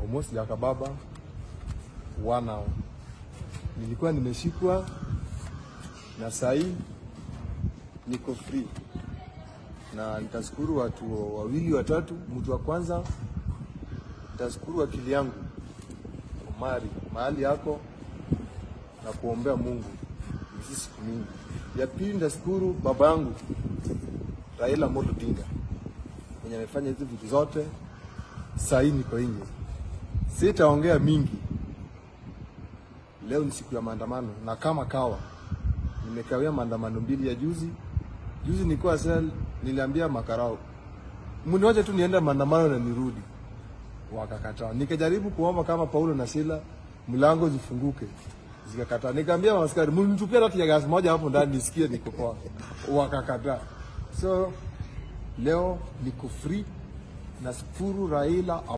almost yakababa one hour. Nilikuwa nimeshikwa na sahii niko free, na nitashukuru watu wawili watatu. Mtu wa kwanza nitashukuru akili yangu Omari, mahali yako na kuombea Mungu hizi siku mingi. Ya pili nitashukuru baba yangu Raila Amolo Odinga mwenye amefanya hizi vitu zote. Sahii niko nje, sitaongea mingi. Leo ni siku ya maandamano, na kama kawa nimekawia maandamano mbili ya juzi. Juzi nilikuwa sel, niliambia makarao mniwache tu niende maandamano na nirudi, wakakataa. Nikajaribu kuomba kama Paulo na Sila mlango zifunguke, zikakataa. Nikaambia maaskari mnitupia hata ya gasi moja hapo ndani nisikie niko poa, wakakataa. So leo niko free, nashukuru Raila